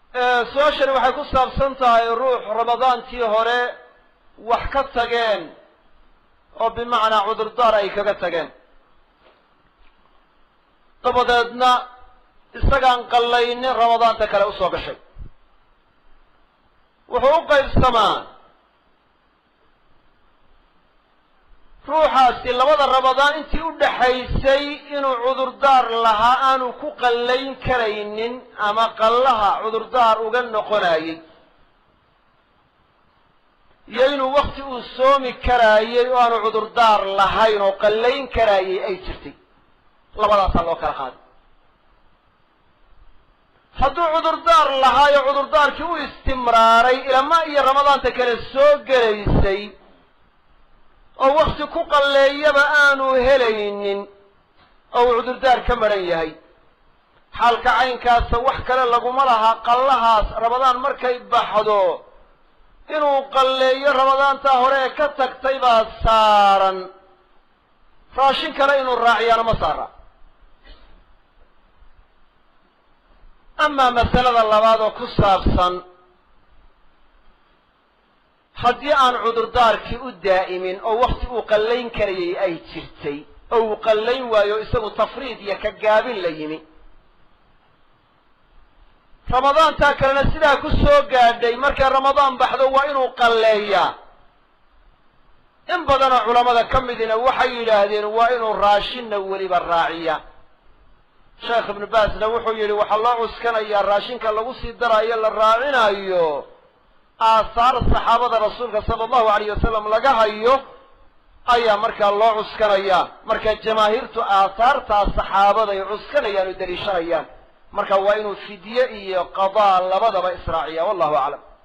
su-aashani waxay ku saabsan tahay ruux ramadaantii hore wax ka tageen oo bimacnaa cudurdaar ay kaga tageen dabadeedna isagaan qallaynin ramadaanta kale usoo gashay wuxuu u qaybsamaa ruuxaasi labada ramadaan intii u dhaxaysay inuu cudurdaar lahaa aanu ku qallayn karaynin ama qallaha cudurdaar uga noqonayey iyo inuu wakti uu soomi karaayey oo aanu cudurdaar lahayn oo qallayn karaayey ay jirtay labadaasaa loo kala qaaday hadduu cudurdaar lahaayo cudurdaarkii u istimraaray ilama iyo ramadaanta kale soo gelaysay oo wakti ku qalleeyaba aanu helaynin oo uu cudurdaar ka maran yahay xaalka caynkaasa wax kale laguma laha qallahaas ramadaan markay baxdo inuu qalleeyo ramadaantaa hore ee ka tagtay baa saaran raashin kale inuu raaciyaana ma saara amaa masalada labaad oo ku saabsan haddii aan cudurdaarkii u daa'imin oo wakti uu qallayn karayay ay jirtay oo uu qallayn waayo isagu tafriid iyo ka gaabin la yimi ramadaantaa kalena sidaa ku soo gaadhay markay ramadaan baxdo waa inuu qalleeyaa in badanoo culammada ka midina waxay yidhaahdeen waa inuu raashinna weliba raaciya sheekh ibnu baasna wuxuu yidhi waxaa loo cuskanayaa raashinka lagu sii daraayo la raacinayo aahaar saxaabada rasuulka sala allahu alayh wasalam laga hayo ayaa markaa loo cuskanayaa marka jamaahiirtu aahaartaa saxaabada ay cuskanayaan oo daliishanayaan marka waa inuu fidye iyo qadaa labadaba israaciya wallahu aclam